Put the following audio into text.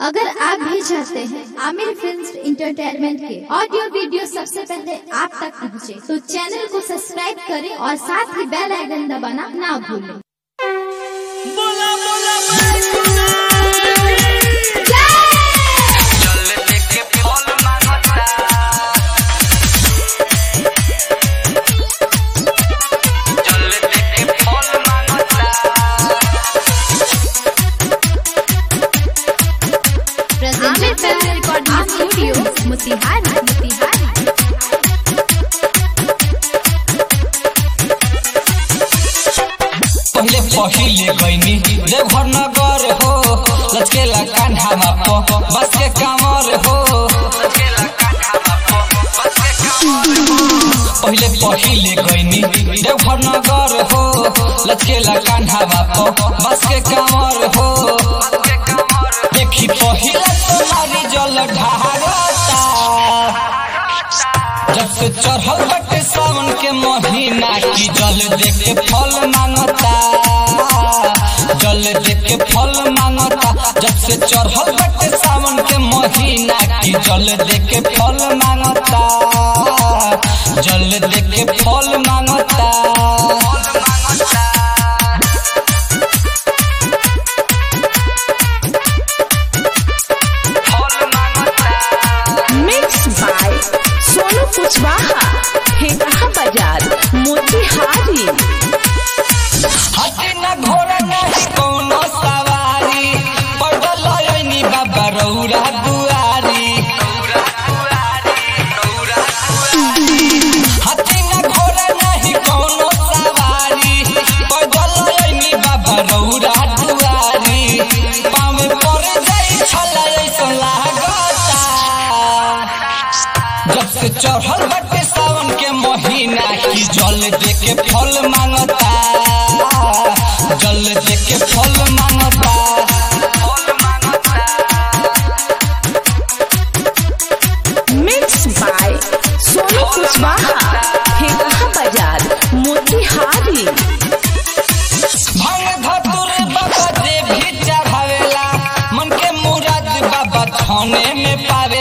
अगर आप भी चाहते हैं आमिर फिल्म इंटरटेनमेंट के ऑडियो वीडियो सबसे पहले आप तक पहुंचे, तो चैनल को सब्सक्राइब करें और साथ ही बेल आइकन दबाना ना भूलें बोला बोला बैकुना चल देखे फल मांगता चल देखे फल मांगता Aamir film recording studio Motihari Motihari पहिले पहिले गईनी देवघर नगर हो लचकेला कान्हामा प बस के कामर हो चला कान्हा बापो बस के कामर हो पहिले पहिले गईनी देवघर नगर हो लचकेला कान्हामा प बस के कामर हो बस के कामर देखी पहिला तुम्हारी जल ढारता जब से चढ़ल बटे सावन के महीना की जल देख के फल मांगता जल देख के फल मांगता जब से चढ़ल बटे सावन के महीना की जल देख के फल मांगता जल देख के फल मांगता फल मांगता फल मांगता मिक्स बाय सोनू कुशवाहा हेकहा बाजार मोतिहारी हाथी न घोड़ा नहीं कौनो सवारी पैदल लयनी बाबा रौरा दुआरी हाथी न घोड़ा नहीं कौनो सवारी पैदल लयनी बाबा रौरा दुआरी पावे पड़ जाई छला ऐसा लागता जब से चढ़ल बटे सावन के महीना की जल दे के फल मांगता जल दे के फल मांगता फल मांगता मिक्स बाय सोनू कुशवाहा हेकहा बाजार मोतिहारी भांग धतुर बाबा जे भी चढ़ावेला मन के मुराद बाबा थाने में पावेला